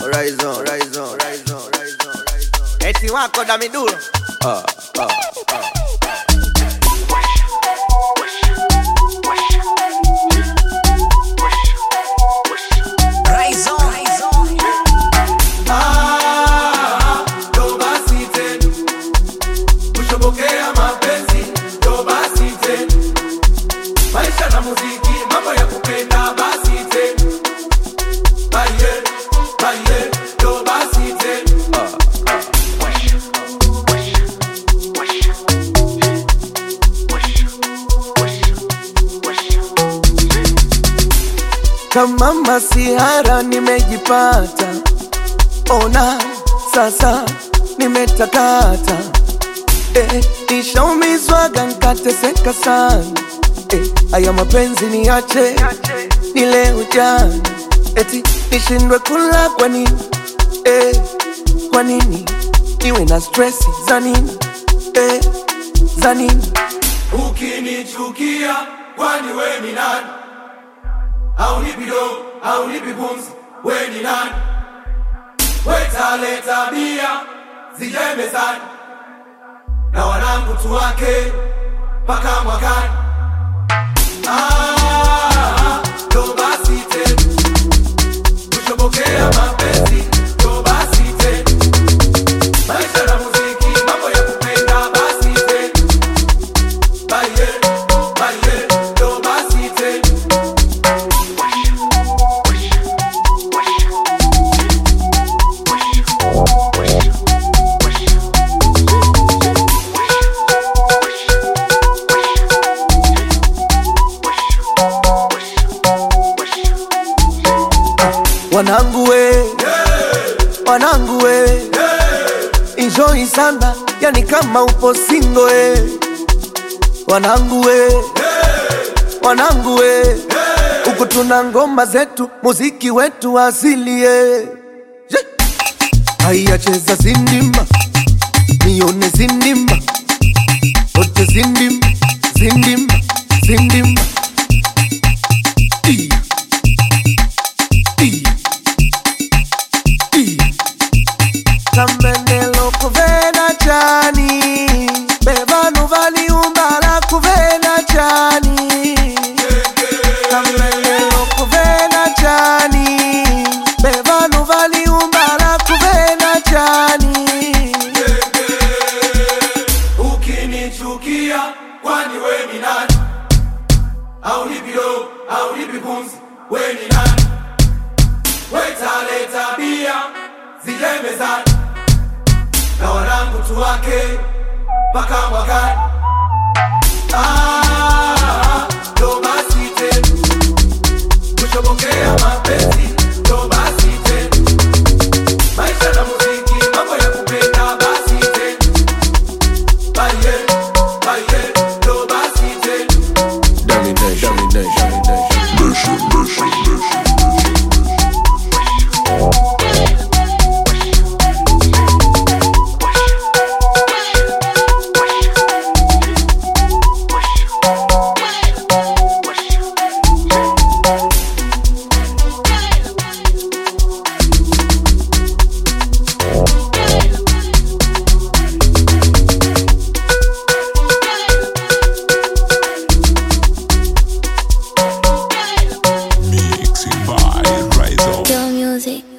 rise on, rise on, rise on, rise on, rise on. Eti wako Damidulo. Ah, ah, ah. Rise on. Ah, ndo basi tena kushobokea mapenzi ndo basi tena maisha na muziki mambo ya kupenda basi tena baye baye ndo basi tena Kama masihara nimejipata, ona sasa nimetakata. Eh, nishaumizwaga nkateseka sana. Eh, haya mapenzi niache nile ujana, eti nishindwe kula kwa nini? Eh, kwa nini niwe na stress za nini? Eh, za nini? ukinichukia kwani we ni nani haunipi do haunipi pumzi we ni nani wetale tabia zijae mezani na wanangu tuwake mpaka mwakani Ah, ndo basi tena kushobokea mapenzi ndo basi tena maisha na muziki mambo ya kupenda basi tena baye baye ndo basi tena Wanangu we, wanangu we, enjoy sana, yani kama upo single we. Wanangu we, wanangu we, huku tuna ngoma zetu, muziki wetu asili ye. Je, haya cheza zindima, nione zindima, wote zindima, zindima, zindima. Iya. Iya. Iya. Kambenelo kuvena chani bevanu valiumbala kuvena chani Kambenelo kuvena chani bevanu valiumbala kuvena chani ukinichukia kwani we ni nani haunipi do haunipi pumzi we ni nani wetale tabia zijae mezani na wanangu tuwake mpaka mwakani Ah, ndo basi tena kushobokea mapenzi ndo basi tena maisha na muziki mambo ya kupenda basi tena baye baye ndo basi tena Domination, domination, domination. Mixing by Rise on. Your music.